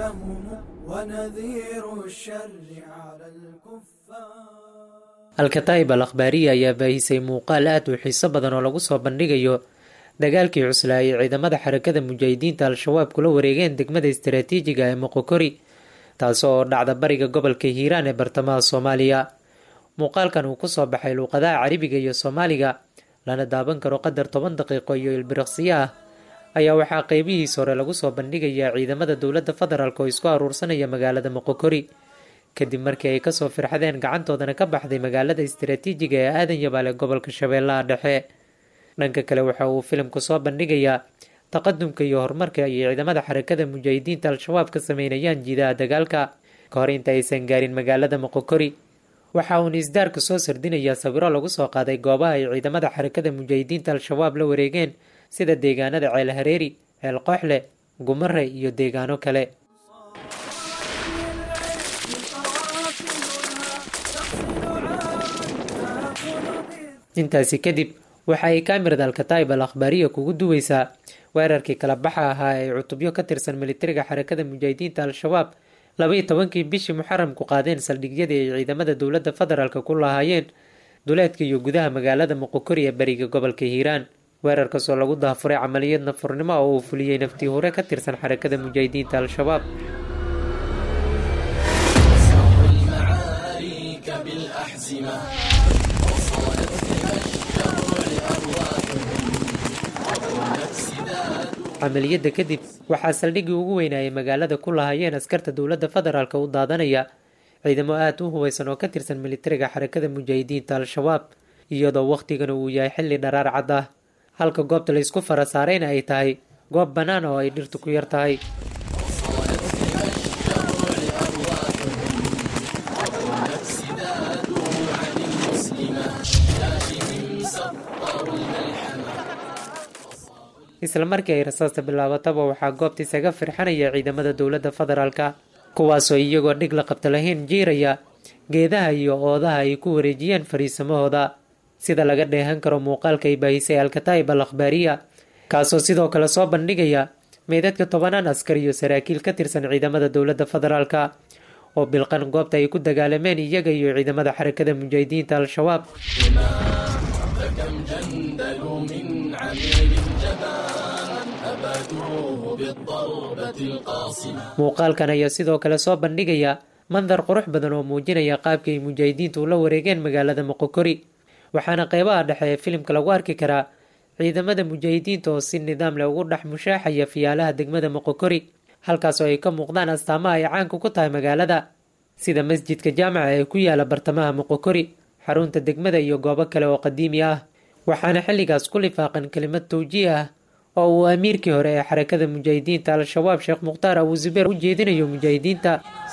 سهم ونذير الشر على الكفار alkataa'ib al akhbaariya ayaa baahisay muuqaal aad u xiiso badan oo lagu soo bandhigayo dagaalkii cuslaa ay ciidamada xarakada mujaahidiinta al-shabaab kula wareegeen degmada istaraatiijiga ee moqokori taasi oo dhacda bariga gobolka hiiraan ee bartamaha soomaaliya muuqaalkan uu kusoo baxay luuqadaha carabiga iyo soomaaliga lana daaban karo qadar toban daqiiqo iyo ilbiriqsiyo ah ayaa waxaa qeybihiis hore lagu soo bandhigayaa ciidamada dowladda federaalk oo isku aruursanaya magaalada moqokori kadib markii ay kasoo firxadeen gacantoodana ka baxday magaalada istaraatiijiga ee aadan yabaale gobolka shabeellaha dhexe dhanka kale waxa uu filimku soo bandhigayaa taqadumka iyo horumarka ay ciidamada xarakada mujaahidiinta al-shabaab ka sameynayaan jiidaha dagaalka ka hor inta aysan gaarin magaalada moqokori waxa uuna isdaarka soo sardinayaa sawiro lagu soo qaaday goobaha ay ciidamada xarakada mujaahidiinta al-shabaab la wareegeen sida deegaanada ceel hareeri ceel qooxle gumare iyo deegaano kale intaasi kadib waxa ay kaamirada alkataa'ib al akhbaariya kugu duweysaa weerarkii kala baxa ahaa ee cutubyo ka tirsan militariga xarakada mujaahidiinta al-shabaab labaiyo tobankii bishii muxaramku qaadeen saldhigyadii ay ciidamada dowladda federaalk ku lahaayeen duleedka iyo gudaha magaalada moqokori ee bariga gobolka hiiraan weerarkaasoo lagu daafuray camaliyad nafurnimo oo uu fuliyey naftii hore ka tirsan xarakada mujaahidiinta al-shabaab camaliyadda kadib waxaa saldhiggii ugu weynaayay magaalada ku lahaayeen askarta dowladda federaalk u daadanaya ciidamo aada u hubaysan oo ka tirsan militariga xarakada mujaahidiinta al-shabaab iyadoo wakhtigana uu yahay xilli dharaar cad ah halka goobta la isku fara saarayna ay tahay goob bannaan oo ay dhirtu ku yar tahay isla markii ay rasaasta bilaabataba waxaa goobta isaga firxanaya ciidamada dowladda federaalka kuwaasoo iyagoo dhig la qabta lahayn jiiraya geedaha iyo oodaha ay ku wareejiyeen fariisamahooda sida laga dheehan karo muuqaalka ay baahisay alkataa'ib al akhbaariya kaasoo sidoo kale soo bandhigaya meydadka tobanaan askar iyo saraakiil ka tirsan ciidamada dowladda federaalka oo bilqan goobta ay ku dagaalameen iyaga iyo ciidamada xarakada mujaahidiinta al-shabaab muuqaalkan ayaa sidoo kale soo bandhigaya mandar qurux badan oo muujinaya qaabka ay mujaahidiintu ula wareegeen magaalada moqokori waxaana qeybaha dhexe ee filimka lagu arki karaa ciidamada mujaahidiinta oo si nidaam leh ugu dhex mushaaxaya fiyaalaha degmada moqokori halkaas oo ay ka muuqdaan astaamaha ay caanka ku tahay magaalada sida masjidka jaamaca ee ku yaala bartamaha moqokori xarunta degmada iyo goobo kale oo qadiimi ah waxaana xilligaas ku lifaaqan kelimad tawjiih ah oo uu amiirkii hore ee xarakada mujaahidiinta al-shabaab sheekh mukhtaar abu zubeer u jeedinayo mujaahidiinta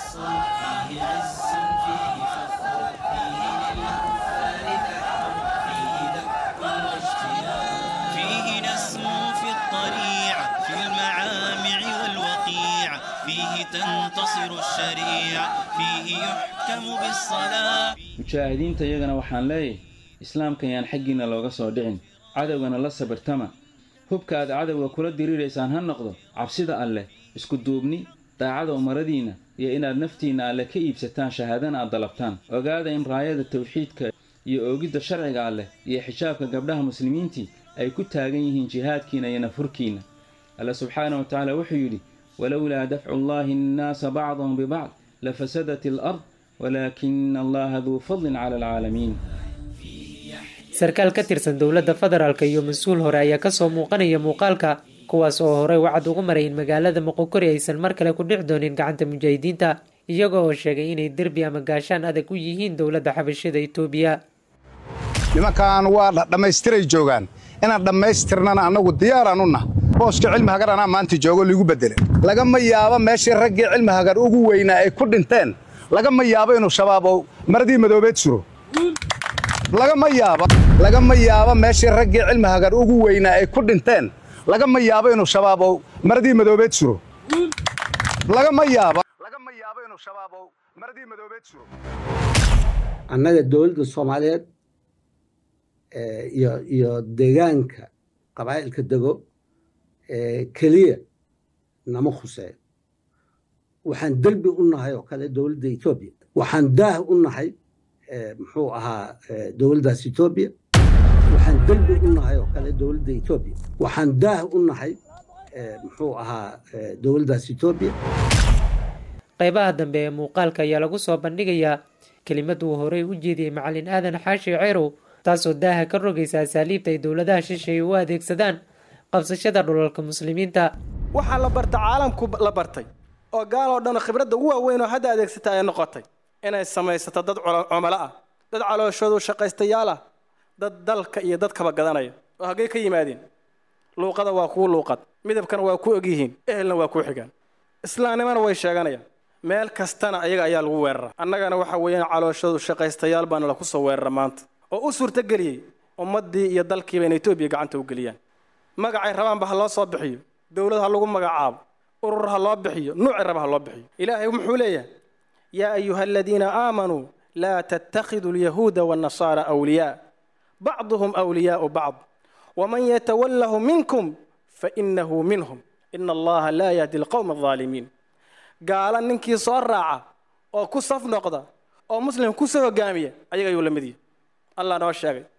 فيه نسمو في الطريع في المعامع والوقيع فيه تنتصر الشريعة فيه يحكم بالصلاة mujaahidiinta iyagana waxaan leeyahay islaamkan yaan xaggiinna looga soo dhicin cadowgana la sabirtama hubka aad cadowga kula diriiraysaan ha noqdo cabsida alleh isku duubni daacada umaradiinna iyo inaad naftiinna alleh ka iibsataan shahaadana aad dalabtaan ogaada in raayada tawxiidka iyo oogidda sharciga alleh iyo xijaabka gabdhaha muslimiintii ay ku taagan yihiin jihaadkiina iyo nafhurkiinna alle subxaana wa tacaala wuxuu yidhi walowlaa dafcu llaahi annaasa bacdahum bibacd lafasadat alard walaakina allaha duu fadlin cala alcaalamiin sarkaal ka tirsan dowladda federaalk iyo mas-uul hore ayaa kasoo muuqanaya muuqaalka kuwaas oo horey wacad ugu maray in magaalada moqokori aysan mar kale ku dhici doonin gacanta mujaahidiinta iyaga oo sheegay inay derbi ama gaashaan adag u yihiin dowladda xabashida itoobiya nimankan waa dhammaystiray joogaan inaan dhammaystirnana annagu diyaaraan u nah booska cilmi hagar anaa maanta joogo liigu bedele lagama yaabo meeshii raggii cilmi hagar ugu weynaa ay ku dhinteen lagama yaabo inuu shabaab oo maradii madoobeed suro lagama yaabo lagama yaabo meeshii raggii cilmi hagar ugu weynaa ay ku dhinteen lagama yaabo inuu shabaab oo maradii madoobeed suro lagama yaabo lagama yaabo inuu shabaab oo maradii madoobeed suro annaga dowladda soomaaliyeed iyo iyo deegaanka qabaa'ilka dego keliya nama khuseeyo waxaan derbi u nahay oo kale dowladda etoobiya waxaan daah u nahay muxuu ahaa dowladdaas etoobiya waxaan derbi u nahay oo kale dowladda etoobiya waxaan daah u nahay muxuu ahaa dowladdaas etoobiya qaybaha dambe ee muuqaalka ayaa lagu soo bandhigayaa kelimad uu horey u jeediyey macalin aadan xaashi ceerow taasoo daaha ka rogaysa asaaliibta ay dowladaha shisheeye u adeegsadaan qabsashada dhulalka muslimiinta waxaa la barta caalamku la bartay oo gaaloo dhan khibradda ugu waaweyn oo hadda adeegsata ay noqotay inay samaysato dad cumalo ah dad calooshoodu shaqaystayaal ah dad dalka iyo dadkaba gadanaya oo haggey ka yimaadeen luuqada waa kuu luuqad midabkana waa ku ogyihiin ehelna waa kuu xigaan islaamnimana way sheeganayaan meel kastana ayaga ayaa lagu weerara annagana waxa weeyaan calooshoodu shaqaystayaal baana laku soo weerara maanta oo u suurtageliyey ummaddii iyo dalkiiba inay etoobiya gacanta u geliyaan magacay rabaanba ha loo soo bixiyo dowlad ha lagu magacaabo urur ha loo bixiyo nuuci raba ha loo bixiyo ilaahay muxuu leeyahay yaa ayuha aladiina aamanuu laa tattakhiduu alyahuuda waannasaara awliyaa bacduhum awliyaau bacd waman yatawallahu minkum fainahu minhum ina allaha laa yahdi alqowma aldaalimiin gaala ninkii soo raaca oo ku saf noqda oo muslim kusoo hogaamiya ayaga ayuu la mid yahay allah noo sheegay